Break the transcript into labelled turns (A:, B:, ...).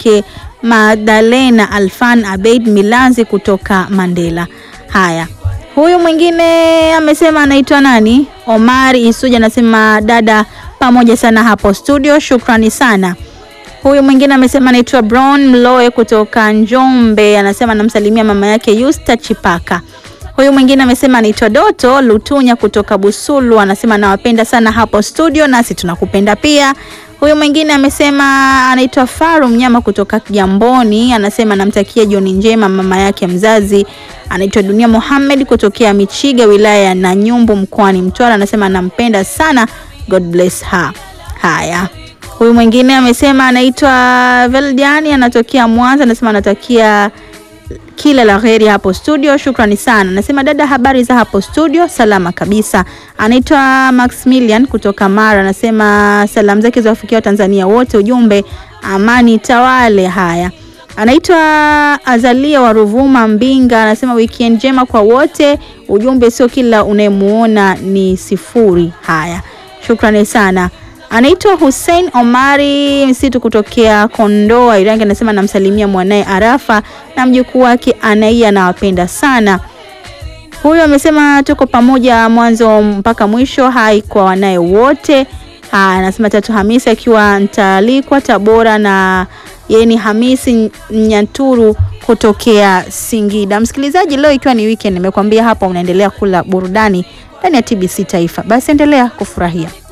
A: yake Magdalena Alfan Abeid Milanzi kutoka Mandela. Haya, huyu mwingine amesema anaitwa nani? Omari Isuja anasema dada, pamoja sana hapo studio, shukrani sana. Huyu mwingine amesema anaitwa Brown Mloe kutoka Njombe, anasema anamsalimia mama yake Yusta Chipaka. Huyu mwingine amesema anaitwa Doto Lutunya kutoka Busulu, anasema nawapenda sana hapo studio, nasi tunakupenda pia. Huyu mwingine amesema anaitwa Faru Mnyama kutoka Kigamboni, anasema anamtakia jioni njema mama yake mzazi anaitwa Dunia Mohamed kutokea Michiga, wilaya ya Nanyumbu, mkoani Mtwara, anasema anampenda sana, God bless her. Haya, huyu mwingine amesema anaitwa Veldiani, anatokea Mwanza, anasema anatakia kila la heri hapo studio, shukrani sana. Anasema dada, habari za hapo studio? Salama kabisa. Anaitwa Maximilian kutoka Mara, anasema salamu zake ziwafikia Watanzania wote, ujumbe amani tawale. Haya, anaitwa Azalia wa Ruvuma Mbinga, anasema weekend njema kwa wote, ujumbe sio kila unayemuona ni sifuri. Haya, shukrani sana. Anaitwa Hussein Omari Msitu kutokea Kondoa Irangi, anasema namsalimia mwanaye Arafa na mjukuu wake Anaia, anawapenda sana. Huyu amesema tuko pamoja mwanzo mpaka mwisho, hai kwa wanaye wote. Anasema Tatu Hamisi akiwa Ntalikwa Tabora, na yeye ni Hamisi Nyanturu kutokea Singida. Msikilizaji, leo ikiwa ni weekend, nimekwambia hapa unaendelea kula burudani ndani ya TBC Taifa, basi endelea kufurahia.